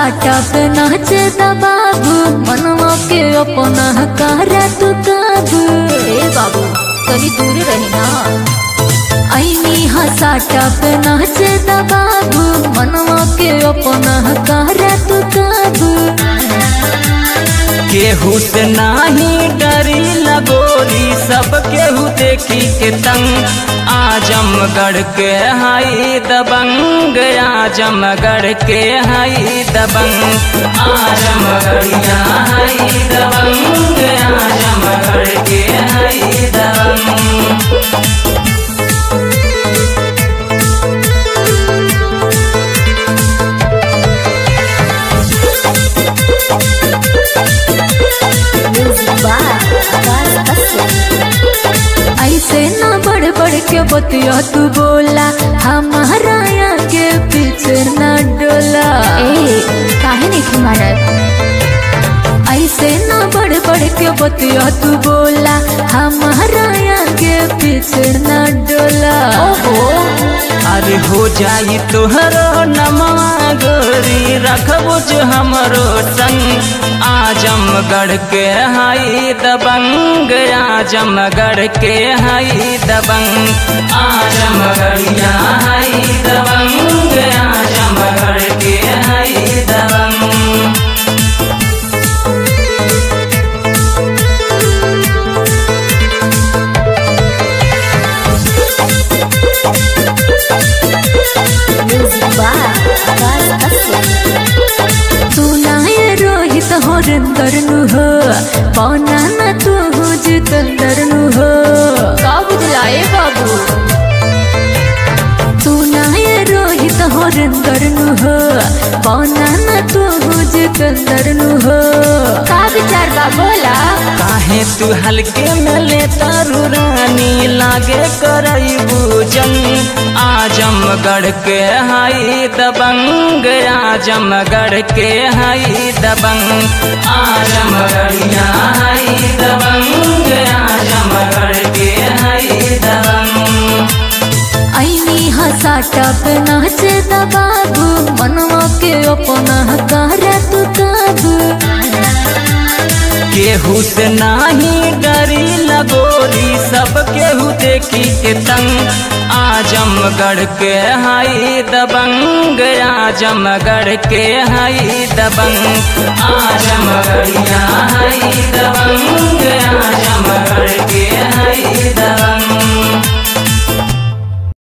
साटा पे नाचे दा बाबू मनवा के अपना करे तू काबू ए बाबू कभी दूर रही ना ऐनी हसाटा पे नाचे दा बाबू मनवा के अपना करे तू काबू केहू से नाही डरी लगोरी सब केहू देखी के तंग आजमगढ़ के हाई दबंग आजमगढ़ के हाई दबंग आजमगढ़िया हाई दबंग आजमगढ़ के हाई दबंग ऐसे ना बढ़ बढ़ के बतिया तू बोला हमारा यहाँ के पीछे ना डोला ए काहे नहीं तुम्हारा ऐसे ना बढ़ बढ़ के बतिया तू बोला हमारा यहाँ के पीछे ना डोला ओहो अरे हो जाई तोहरो नमवा गोरी रखबो जो हमरो संग आजमगढ़ के हाई दबंग आजमगढ़ के हाई दबंग आजमगढ़िया हाई दबंग आजमगढ़ के हाई दबंग सुनाए रोहित हरिंदर नु हो पौना न तू हो जितेंद्र नु हो का बुझलाए बाबू सुनाए रोहित हरिंदर नु हो पौना न तू हो जितेंद्र नु हो का विचार बा बोला काहे तू हल्के में ले तारू रानी लागे करई पूजन आजमगढ़ के हाई दबंग आजमगढ़ के हाई दबंग आजमगढ़िया हाई दबंग आजमगढ़ के हाई दबंग ऐनी हसाटा पे नाचे दा बाबू मनवा के अपना करे तू काबू केहू से नाही डरी लगोरी सब केहू देखी के तंग आजमगढ़ के हाई दबंग आजमगढ़ के हाई दबंग आजम